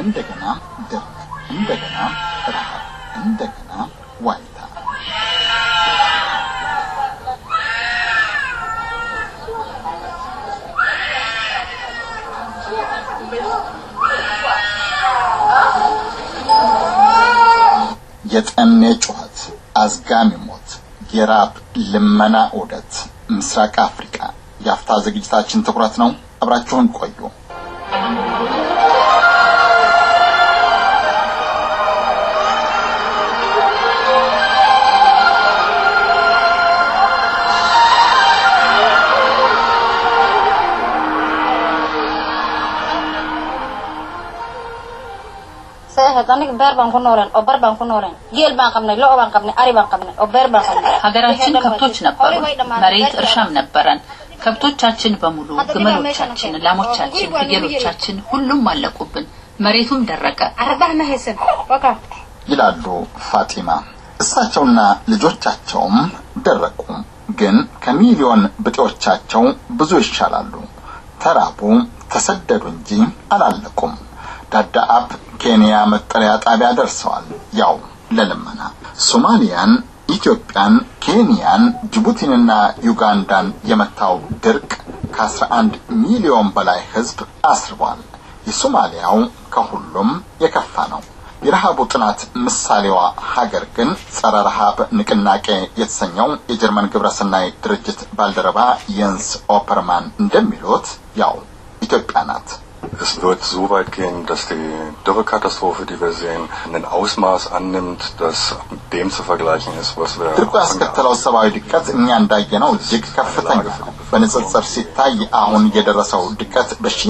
እንደገና ድርቅ፣ እንደገና ረሃብ፣ እንደገና ዋይታ። የጠኔ ጩኸት፣ አዝጋሚ ሞት፣ የራብ ልመና ዑደት፣ ምስራቅ አፍሪካ የአፍታ ዝግጅታችን ትኩረት ነው። አብራችሁን ቆዩ። saxeed aniga beer baan ku nooleen oo bar baan ku nooleen geel baan qabnay lo baan qabnay ari baan qabnay oo beer baan qabnay ሀገራችን ከብቶች ነበሩ፣ መሬት እርሻም ነበረን። ከብቶቻችን በሙሉ ግመሎቻችን፣ ላሞቻችን፣ ፍየሎቻችን ሁሉም አለቁብን። መሬቱም ደረቀ። aradaha ma haysan waka ይላሉ ፋጢማ። እሳቸውና ልጆቻቸውም ደረቁ፣ ግን ከሚሊዮን ብጤዎቻቸው ብዙ ይሻላሉ። ተራቡ፣ ተሰደዱ እንጂ አላለቁም። ዳዳአብ ኬንያ መጠለያ ጣቢያ ደርሰዋል። ያው ለልመና ሶማሊያን፣ ኢትዮጵያን፣ ኬንያን፣ ጅቡቲንና ዩጋንዳን የመታው ድርቅ ከ11 ሚሊዮን በላይ ሕዝብ አስርቧል። የሶማሊያው ከሁሉም የከፋ ነው። የረሃቡ ጥናት ምሳሌዋ ሀገር ግን ጸረ ረሃብ ንቅናቄ የተሰኘው የጀርመን ግብረሰናይ ድርጅት ባልደረባ የንስ ኦፐርማን እንደሚሉት ያው ኢትዮጵያ ናት። Es wird so weit gehen, dass die Dürrekatastrophe, die wir sehen, ein Ausmaß annimmt, das mit dem zu vergleichen ist, was wir ድርቁ ያስከተለው ሰብአዊ ድቀት እኛ እንዳየነው እጅግ ከፍተኛ ነው። በንጽጽር ሲታይ አሁን የደረሰው ድቀት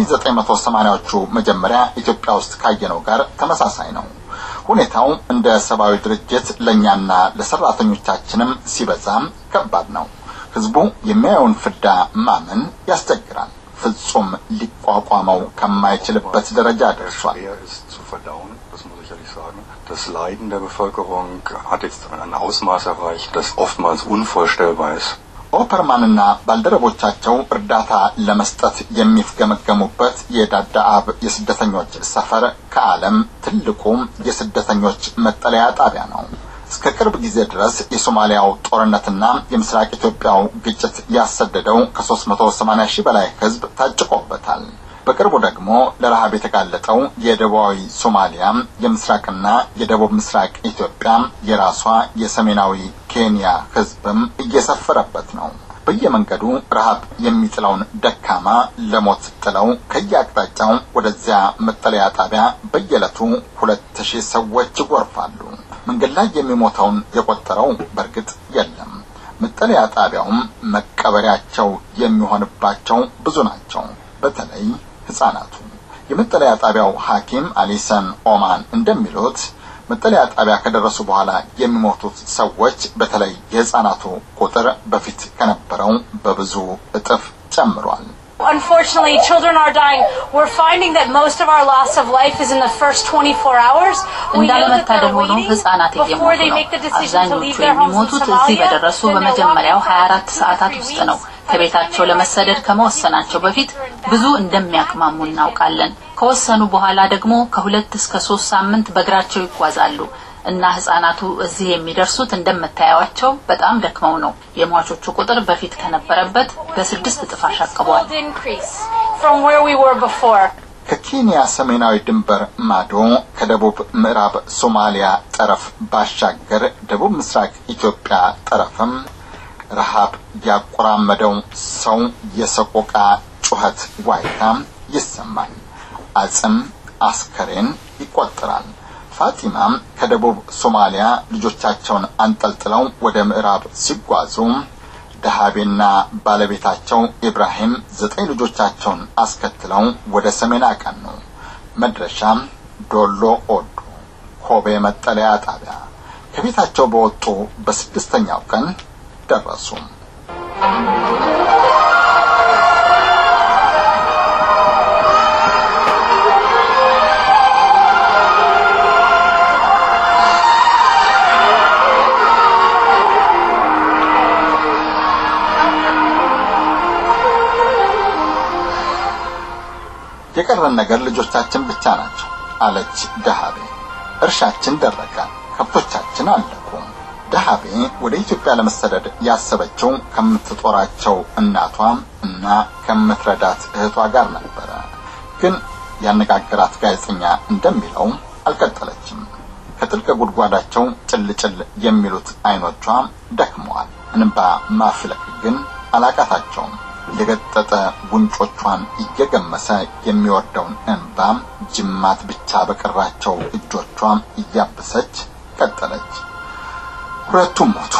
በ1980ዎቹ መጀመሪያ ኢትዮጵያ ውስጥ ካየነው ጋር ተመሳሳይ ነው። ሁኔታው እንደ ሰብአዊ ድርጅት ለእኛና ለሰራተኞቻችንም ሲበዛም ከባድ ነው። ህዝቡ የሚያየውን ፍዳ ማመን ያስቸግራል። ፍጹም ሊቋቋመው ከማይችልበት ደረጃ ደርሷል። schwer ist zu verdauen, das muss ich ehrlich sagen. Das Leiden der Bevölkerung hat jetzt ein Ausmaß erreicht, das oftmals unvorstellbar ist. ኦፐርማንና ባልደረቦቻቸው እርዳታ ለመስጠት የሚፍገመገሙበት የዳዳአብ የስደተኞች ሰፈር ከዓለም ትልቁ የስደተኞች መጠለያ ጣቢያ ነው። እስከ ቅርብ ጊዜ ድረስ የሶማሊያው ጦርነትና የምስራቅ ኢትዮጵያው ግጭት ያሰደደው ከ380 ሺህ በላይ ህዝብ ታጭቆበታል። በቅርቡ ደግሞ ለረሃብ የተጋለጠው የደቡባዊ ሶማሊያ የምስራቅና የደቡብ ምስራቅ ኢትዮጵያ የራሷ የሰሜናዊ ኬንያ ህዝብም እየሰፈረበት ነው። በየመንገዱ ረሃብ የሚጥለውን ደካማ ለሞት ጥለው ከየአቅጣጫው ወደዚያ መጠለያ ጣቢያ በየዕለቱ ሁለት ሺህ ሰዎች ይጎርፋሉ። መንገድ ላይ የሚሞተውን የቆጠረው በእርግጥ የለም። መጠለያ ጣቢያውም መቀበሪያቸው የሚሆንባቸው ብዙ ናቸው። በተለይ ህጻናቱ። የመጠለያ ጣቢያው ሐኪም አሊሰን ኦማን እንደሚሉት መጠለያ ጣቢያ ከደረሱ በኋላ የሚሞቱት ሰዎች በተለይ የህጻናቱ ቁጥር በፊት ከነበረው በብዙ እጥፍ ጨምሯል። Unfortunately, children are dying. We're finding that most of our loss of life is in the first 24 hours. We know that እንዳለመታደል they're ሆኖ waiting ህጻናት before እየሞቱ they ነው። make the decision to leave አብዛኞቹ their homes in የሚሞቱት እዚህ Somalia. በደረሱ Then they're በመጀመሪያው walking for 24 ሰዓታት three ውስጥ weeks. ነው። ከቤታቸው ለመሰደድ ከመወሰናቸው በፊት ብዙ እንደሚያቅማሙ እናውቃለን። ከወሰኑ በኋላ ደግሞ ከሁለት እስከ ሶስት ሳምንት በእግራቸው ይጓዛሉ እና ህጻናቱ እዚህ የሚደርሱት እንደምታያቸው በጣም ደክመው ነው። የሟቾቹ ቁጥር በፊት ከነበረበት በስድስት እጥፍ አሻቅቧል። increase from where we were before. ከኬንያ ሰሜናዊ ድንበር ማዶ ከደቡብ ምዕራብ ሶማሊያ ጠረፍ ባሻገር ደቡብ ምስራቅ ኢትዮጵያ ጠረፍም ረሃብ ያቆራመደው ሰው የሰቆቃ ጩኸት ዋይታ ይሰማል። አጽም አስከሬን ይቆጠራል። ፋጢማም ከደቡብ ሶማሊያ ልጆቻቸውን አንጠልጥለው ወደ ምዕራብ ሲጓዙ ደሃቤና ባለቤታቸው ኢብራሂም ዘጠኝ ልጆቻቸውን አስከትለው ወደ ሰሜን አቀኑ። መድረሻም ዶሎ ኦዶ ኮቤ መጠለያ ጣቢያ። ከቤታቸው በወጡ በስድስተኛው ቀን ደረሱ። የቀረን ነገር ልጆቻችን ብቻ ናቸው። አለች ደሃቤ። እርሻችን ደረቀ፣ ከብቶቻችን አለቁ። ደሃቤ ወደ ኢትዮጵያ ለመሰደድ ያሰበችው ከምትጦራቸው እናቷ እና ከምትረዳት እህቷ ጋር ነበረ። ግን ያነጋገራት ጋዜጠኛ እንደሚለው አልቀጠለችም። ከጥልቅ ጉድጓዳቸው ጭልጭል የሚሉት አይኖቿ ደክመዋል። እንባ ማፍለቅ ግን አላቃታቸውም። የገጠጠ ጉንጮቿን እየገመሰ የሚወርደውን እንባ ጅማት ብቻ በቀራቸው እጆቿ እያበሰች ቀጠለች። ሁለቱም ሞቱ።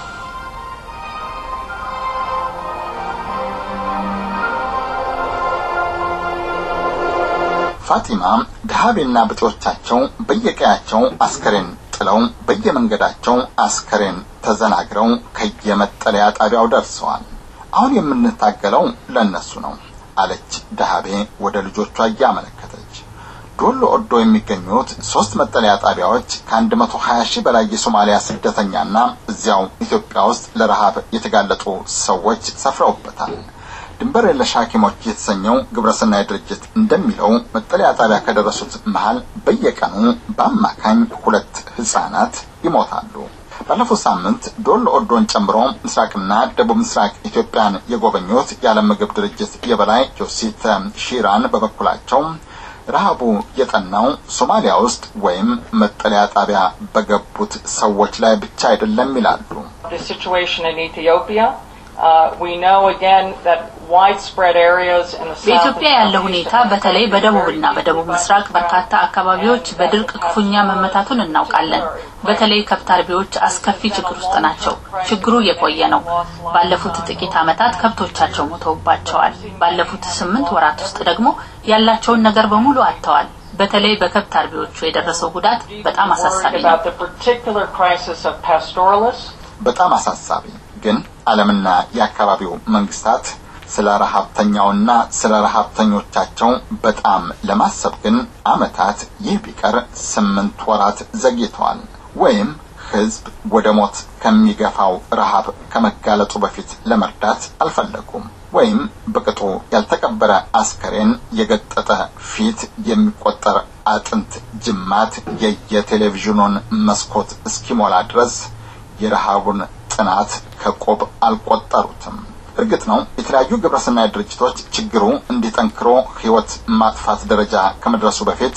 ፋጢማ ደሃቤና ብጤዎቻቸው በየቀያቸው አስከሬን ጥለው በየመንገዳቸው አስከሬን ተዘናግረው ከየመጠለያ ጣቢያው ደርሰዋል። አሁን የምንታገለው ለእነሱ ነው አለች ደሃቤ ወደ ልጆቿ እያመለከተች። ዶሎ ኦዶ የሚገኙት ሶስት መጠለያ ጣቢያዎች ከአንድ መቶ ሀያ ሺህ በላይ የሶማሊያ ስደተኛና እዚያው ኢትዮጵያ ውስጥ ለረሃብ የተጋለጡ ሰዎች ሰፍረውበታል። ድንበር የለሽ ሐኪሞች የተሰኘው ግብረሰናይ ድርጅት እንደሚለው መጠለያ ጣቢያ ከደረሱት መሃል በየቀኑ በአማካኝ ሁለት ህጻናት ይሞታሉ። ባለፈው ሳምንት ዶሎ ኦዶን ጨምሮ ምስራቅና ደቡብ ምስራቅ ኢትዮጵያን የጎበኙት የዓለም ምግብ ድርጅት የበላይ ጆሲት ሺራን በበኩላቸው ረሃቡ የጠናው ሶማሊያ ውስጥ ወይም መጠለያ ጣቢያ በገቡት ሰዎች ላይ ብቻ አይደለም ይላሉ። the situation in Ethiopia. Uh, we know again that widespread areas in the south በኢትዮጵያ ያለው ሁኔታ በተለይ በደቡብና በደቡብ ምስራቅ በርካታ አካባቢዎች በድርቅ ክፉኛ መመታቱን እናውቃለን። በተለይ ከብት አርቢዎች አስከፊ ችግር ውስጥ ናቸው። ችግሩ የቆየ ነው። ባለፉት ጥቂት ዓመታት ከብቶቻቸው ሞተውባቸዋል። ባለፉት ስምንት ወራት ውስጥ ደግሞ ያላቸውን ነገር በሙሉ አጥተዋል። በተለይ በከብት አርቢዎቹ የደረሰው ጉዳት በጣም አሳሳቢ ነው። about the particular crisis of pastoralists. በጣም አሳሳቢ ግን ዓለምና የአካባቢው መንግስታት ስለ ረሃብተኛውና ስለ ረሃብተኞቻቸው በጣም ለማሰብ ግን አመታት ይህ ቢቀር ስምንት ወራት ዘግይተዋል። ወይም ህዝብ ወደ ሞት ከሚገፋው ረሃብ ከመጋለጡ በፊት ለመርዳት አልፈለጉም። ወይም በቅጡ ያልተቀበረ አስከሬን፣ የገጠጠ ፊት፣ የሚቆጠር አጥንት ጅማት የየቴሌቪዥኑን መስኮት እስኪሞላ ድረስ የረሃቡን ጥናት ከቆብ አልቆጠሩትም። እርግጥ ነው የተለያዩ ግብረሰናይ ድርጅቶች ችግሩ እንዲጠንክሮ ህይወት ማጥፋት ደረጃ ከመድረሱ በፊት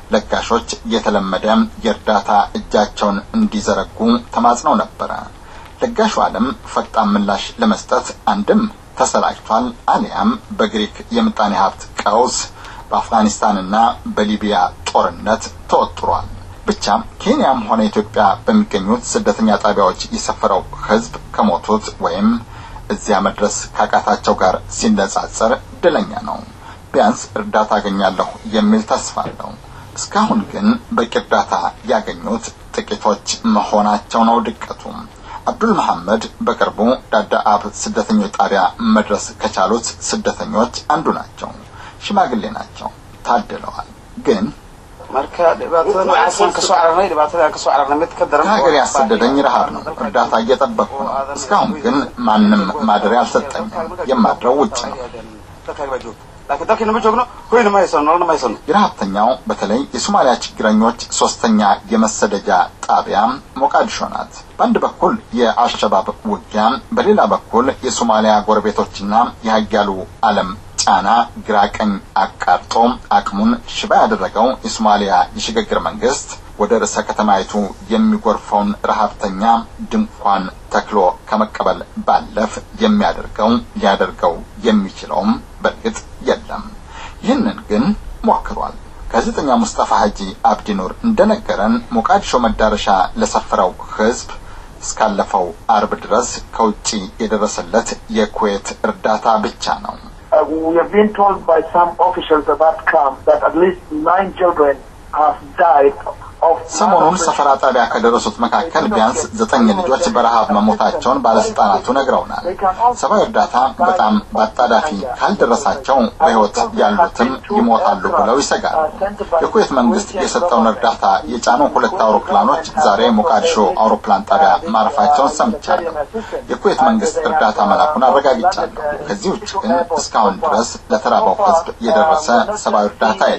ለጋሾች የተለመደ የእርዳታ እጃቸውን እንዲዘረጉ ተማጽነው ነበረ። ለጋሹ ዓለም ፈጣን ምላሽ ለመስጠት አንድም ተሰላችቷል፣ አሊያም በግሪክ የምጣኔ ሀብት ቀውስ በአፍጋኒስታንና በሊቢያ ጦርነት ተወጥሯል። ብቻ ኬንያም ሆነ ኢትዮጵያ በሚገኙት ስደተኛ ጣቢያዎች የሰፈረው ህዝብ ከሞቱት ወይም እዚያ መድረስ ካቃታቸው ጋር ሲነጻጸር እድለኛ ነው። ቢያንስ እርዳታ አገኛለሁ የሚል ተስፋ አለው። እስካሁን ግን በቂ እርዳታ ያገኙት ጥቂቶች መሆናቸው ነው ድቀቱ። አብዱል መሐመድ በቅርቡ ዳዳአብ ስደተኞች ጣቢያ መድረስ ከቻሉት ስደተኞች አንዱ ናቸው። ሽማግሌ ናቸው፣ ታድለዋል። ግን marka dhibaatada waxaan kasoo cararnay dhibaatada aan kasoo cararnay mid ka daran ከሀገር ያሰደደኝ ረሃብ ነው። እርዳታ እየጠበቅኩ ነው። እስካሁን ግን ማንም ማደሪያ አልሰጠኝም። የማድረው ውጭ ነው። dalkaaga baa joogta laakiin dalkiina ma joogno hoyna ma haysano nolona ma haysano የረሀብተኛው በተለይ የሶማሊያ ችግረኞች ሶስተኛ የመሰደጃ ጣቢያ ሞቃዲሾ ናት። በአንድ በኩል የአልሸባብ ውጊያ፣ በሌላ በኩል የሶማሊያ ጎረቤቶችና የሀያሉ ዓለም ጫና ግራ ቀኝ አቃርጦ አቅሙን ሽባ ያደረገው የሶማሊያ የሽግግር መንግስት ወደ ርዕሰ ከተማይቱ የሚጎርፈውን ረሀብተኛ ድንኳን ተክሎ ከመቀበል ባለፍ የሚያደርገው ሊያደርገው የሚችለውም በእርግጥ የለም። ይህንን ግን ሞክሯል። ጋዜጠኛ ሙስጠፋ ሀጂ አብዲ ኑር እንደነገረን ሞቃዲሾ መዳረሻ ለሰፈረው ህዝብ እስካለፈው አርብ ድረስ ከውጭ የደረሰለት የኩዌት እርዳታ ብቻ ነው። Uh, we have been told by some officials at that camp that at least nine children have died of ሰሞኑን malnutrition. ሰፈራ ጣቢያ ከደረሱት መካከል ቢያንስ ዘጠኝ ልጆች በረሃብ መሞታቸውን ባለስልጣናቱ ነግረውናል። ሰብአዊ እርዳታ በጣም በአጣዳፊ ካልደረሳቸው በሕይወት ያሉትም ይሞታሉ ብለው ይሰጋሉ። የኩዌት መንግስት የሰጠውን እርዳታ የጫኑ ሁለት አውሮፕላኖች ዛሬ ሞቃዲሾ አውሮፕላን ጣቢያ ማረፋቸውን ሰምቻለሁ። የኩዌት መንግስት እርዳታ መላኩን አረጋግጫለሁ። ከዚህ ውጭ ግን እስካሁን ድረስ ለተራበው ህዝብ የደረሰ ሰብአዊ እርዳታ የለም።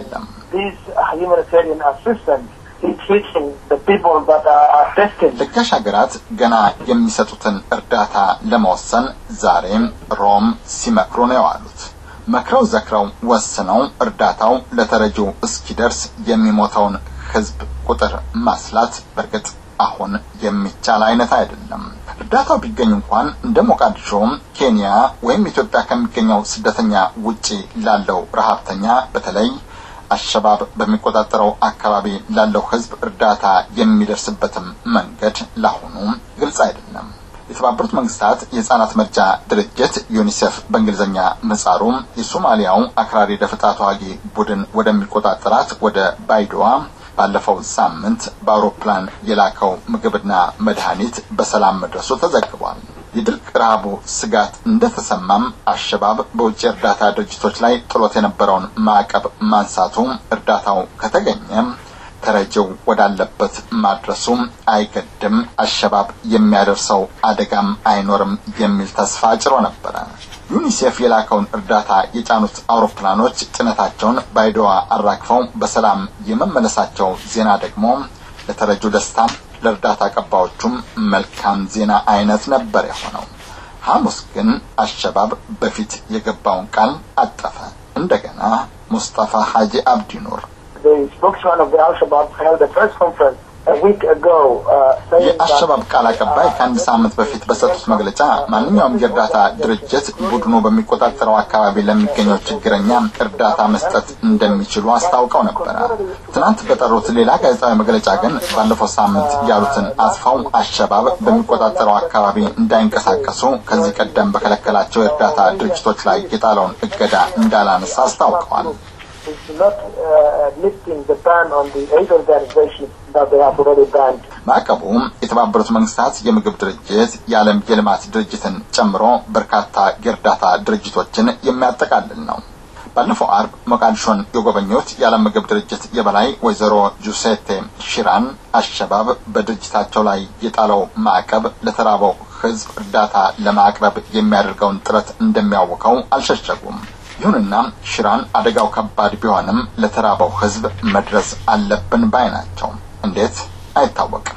this uh, humanitarian assistance is reaching the people that are, are destined. ለጋሽ ሀገራት ገና የሚሰጡትን እርዳታ ለመወሰን ዛሬም ሮም ሲመክሩ ነው የዋሉት። መክረው ዘክረው ወስነው እርዳታው ለተረጂው እስኪደርስ የሚሞተውን ሕዝብ ቁጥር ማስላት በእርግጥ አሁን የሚቻል አይነት አይደለም። እርዳታው ቢገኝ እንኳን እንደ ሞቃዲሾ፣ ኬንያ ወይም ኢትዮጵያ ከሚገኘው ስደተኛ ውጪ ላለው ረሀብተኛ በተለይ አሸባብ በሚቆጣጠረው አካባቢ ላለው ህዝብ እርዳታ የሚደርስበትም መንገድ ለአሁኑ ግልጽ አይደለም። የተባበሩት መንግስታት የህጻናት መርጃ ድርጅት ዩኒሴፍ በእንግሊዝኛ ምህጻሩ የሶማሊያው አክራሪ ደፈጣ ተዋጊ ቡድን ወደሚቆጣጠራት ወደ ባይዶዋ ባለፈው ሳምንት በአውሮፕላን የላከው ምግብና መድኃኒት በሰላም መድረሱ ተዘግቧል። የድርቅ ረሃቡ ስጋት እንደተሰማም አሸባብ በውጭ እርዳታ ድርጅቶች ላይ ጥሎት የነበረውን ማዕቀብ ማንሳቱ እርዳታው ከተገኘ ተረጂው ወዳለበት ማድረሱ አይገድም፣ አሸባብ የሚያደርሰው አደጋም አይኖርም የሚል ተስፋ ጭሮ ነበረ። ዩኒሴፍ የላከውን እርዳታ የጫኑት አውሮፕላኖች ጭነታቸውን ባይዶዋ አራግፈው በሰላም የመመለሳቸው ዜና ደግሞ ለተረጂው ደስታ ለእርዳታ አቀባዮቹም መልካም ዜና አይነት ነበር የሆነው። ሐሙስ ግን አሸባብ በፊት የገባውን ቃል አጠፈ። እንደገና ሙስጠፋ ሀጂ አብዲ ኑር The spokesman of the Al-Shabaab held a press conference a week ago uh, saying የአሸባብ ቃል አቀባይ ከአንድ ሳምንት በፊት በሰጡት መግለጫ ማንኛውም የእርዳታ ድርጅት ቡድኑ በሚቆጣጠረው አካባቢ ለሚገኘው ችግረኛ እርዳታ መስጠት እንደሚችሉ አስታውቀው ነበረ። ትናንት በጠሩት ሌላ ጋዜጣዊ መግለጫ ግን ባለፈው ሳምንት ያሉትን አጥፋው አሸባብ በሚቆጣጠረው አካባቢ እንዳይንቀሳቀሱ ከዚህ ቀደም በከለከላቸው የእርዳታ ድርጅቶች ላይ የጣለውን እገዳ እንዳላነሳ አስታውቀዋል። is not uh, lifting the ban on the aid organizations that they have already banned. ማዕቀቡ የተባበሩት መንግስታት የምግብ ድርጅት የዓለም የልማት ድርጅትን ጨምሮ በርካታ የእርዳታ ድርጅቶችን የሚያጠቃልል ነው። ባለፈው አርብ ሞቃዲሾን የጎበኙት የዓለም ምግብ ድርጅት የበላይ ወይዘሮ ጁሴቴ ሺራን አሸባብ በድርጅታቸው ላይ የጣለው ማዕቀብ ለተራበው ሕዝብ እርዳታ ለማቅረብ የሚያደርገውን ጥረት እንደሚያውከው አልሸሸጉም። ይሁንና ሽራን አደጋው ከባድ ቢሆንም ለተራበው ሕዝብ መድረስ አለብን ባይ ናቸው። እንዴት አይታወቅም።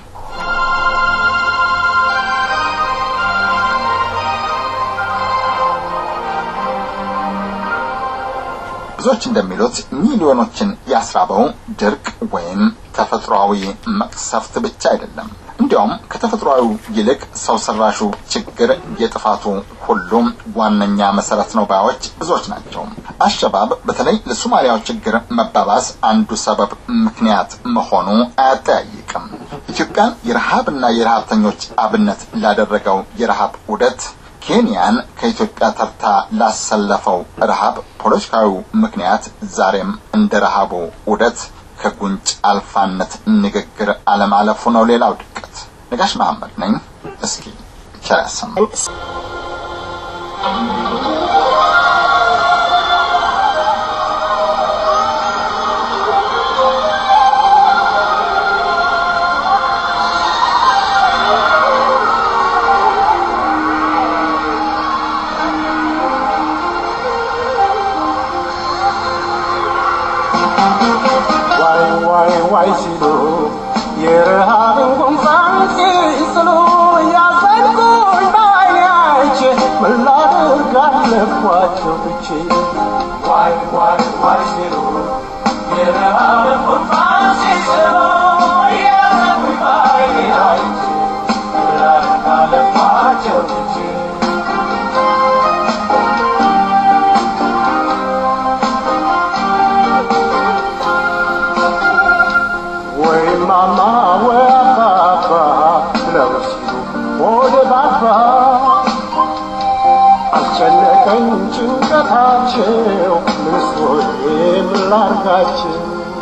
ብዙዎች እንደሚሉት ሚሊዮኖችን ያስራበው ድርቅ ወይም ተፈጥሯዊ መቅሰፍት ብቻ አይደለም። እንዲያውም ከተፈጥሯዊ ይልቅ ሰው ሰራሹ ችግር የጥፋቱ ሁሉም ዋነኛ መሰረት ነው ባዮች ብዙዎች ናቸው። አሸባብ በተለይ ለሶማሊያው ችግር መባባስ አንዱ ሰበብ ምክንያት መሆኑ አያጠያይቅም። ኢትዮጵያን የረሃብና የረሃብተኞች አብነት ላደረገው የረሃብ ውደት ኬንያን ከኢትዮጵያ ተርታ ላሰለፈው ረሃብ ፖለቲካዊ ምክንያት ዛሬም እንደ ረሃቡ ውደት ከጉንጭ አልፋነት ንግግር አለማለፉ ነው ሌላው ድቀት። ነጋሽ መሐመድ ነኝ። እስኪ ቸር ያሰማን። ዋይ ዋይ ዋይ ሲሉ የረሃብን ጉንፋን ሲስሉ ያዘንኩኝ ባይናች ምን ላድርግ አለኳቸው ትቼ ዋይ ዋይ ዋይ ሲሉ የረሃብን ጉንፋን ሲስሉ ያዘንኩኝ ባይናች ምን ላድርግ አለኳቸው ትቼ ወይ ማማ ወይ አባባ ብለው ሲሉ ወደ ባባ አስጨነቀኝ ጭንቀታቸው ምስሎዬ ምን ላርጋቸው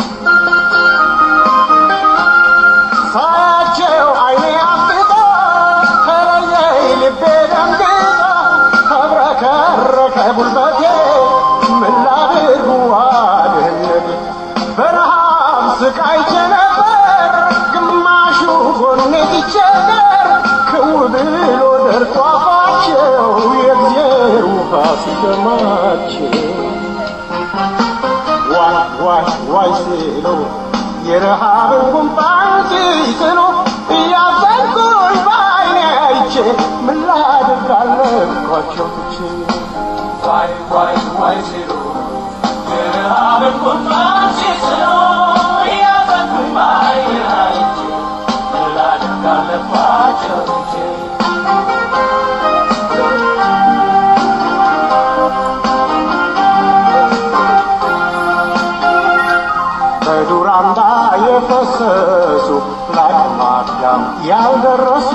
ሳያቸው አይኔ አፍጦ ተለየኝ ልቤ ደንግጦ ተብረከረከ ጉልበቴ ምን ላድርግ ዋድህነቴ በረሃብ ስቃይቼ ነበር ግማሹ ጎኔ ሲቸገር ክው ብሎ ደርሶ አፋቸው የእግዜር ውሃ ሲደማቸው ዋይ ዋይ ዋይ ሲሉ የረሃብን ጉንፋን ሲስሉ እያዘንኩኝ በዓይኔ አይቼ ምን ላድርግ አለኳቸው ትቼ ዋይ ዋይ ዋይ ሲሉ የረሃብን ጉንፋን ሲስሉ እያዘንኩኝ በዓይኔ አይቼ ምን ላድርግ አለኳቸው ትቼ በዱር አምባ የፈሰሱ ለአቅመ አዳም ያልደረሱ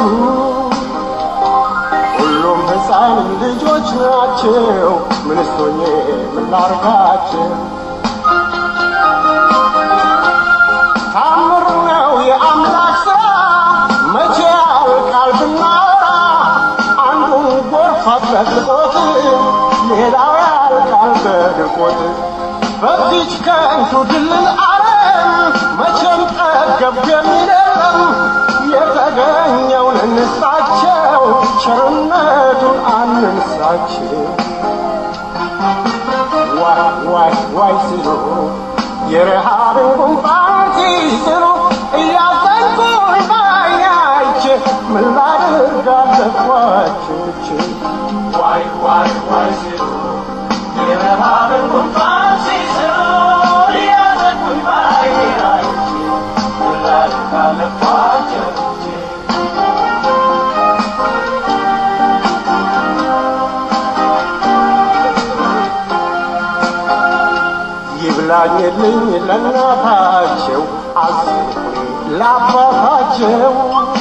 ሁሉም ሕፃን ልጆች ናቸው። ምንስ ሆኜ ምን ላርጋቸው? ታምር ነው የአምላክ ሥራ መቼ ያልቃል ብናወራ አንዱን ጎርፍ አጥለቅልቆት ሌላው ያልቃል በድርቆት በዚች ከንቱ ድልን ዓለም መቼም ጠገብ የሚለም የተገኘውን እንስጣቸው ቸርነቱን አንንሳቸው ዋይ ዋይ ዋይ ሲሉ የረሃብን ጉንፋን ሲስሉ እያዘንኩኝ በዓይኔ አይቼ ምን ላድርግ አለኳቸው ትቼ ዋይ ዋይ ዋይ ሲሉ የረሃብን ጉንፋን ሲስሉ እያዘንኩኝ በዓይኔ አይቼ ምን ላድርግ አለኳቸው ትቼ ይብላኝልኝ ለእናታቸው አዝኑልኝ ለአባታቸው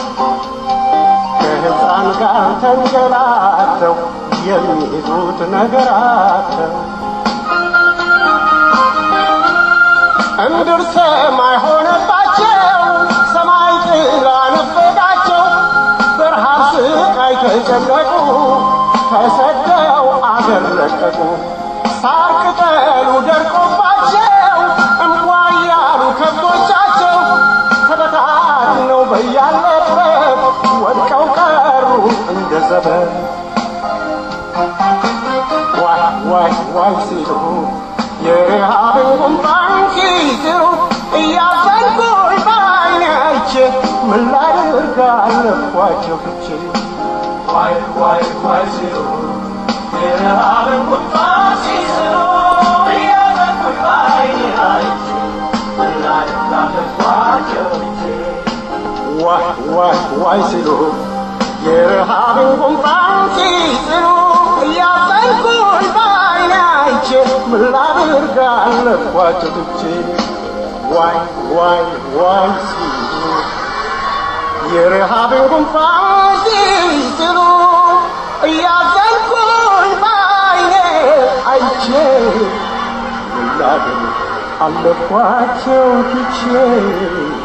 ከሕፃን ጋር ተንገላተው የሚይዙት ነገራቸው እምድር ሰማይ ሆነባቸው ሰማይ ጥላ ነፈቃቸው በረሃብ ስቃይ ተጨነቁ ተሰደው አገር ለቀቁ ሳር ቅጠሉ ደርቆባቸው እንኳ ያሉ ከብቶቻቸው ተበታትነው በያለበት ወድቀው ቀሩ እንደ ዘበት ዋይ ዋይ ዋይ ሲሉ የረሃብን ጉንፋን ሲስሉ እያዘንኩኝ በዓይኔ አይቼ ምን ላድርግ አለኳቸው ትቼ ዋይ ዋይ ዋይ ሲሉ የረሃብን ጉንፋን ሲስሉ እያዘንኩኝ በዓይኔ አይቼ ምን ላድርግ አለኳቸው ትቼ ዋይ ዋይ ዋይ ሲሉ የረሃብን ጉንፋን ሲስሉ እያዘንኩኝ በዓይኔ አይቼ ምን ላድርግ አለኳቸው ትቼ ዋይ ዋይ ዋይ ሲሉ የረሃብን ጉንፋን ሲስሉ እያዘንኩኝ በዓይኔ አይቼ ምን ላድርግ አለኳቸው ትቼ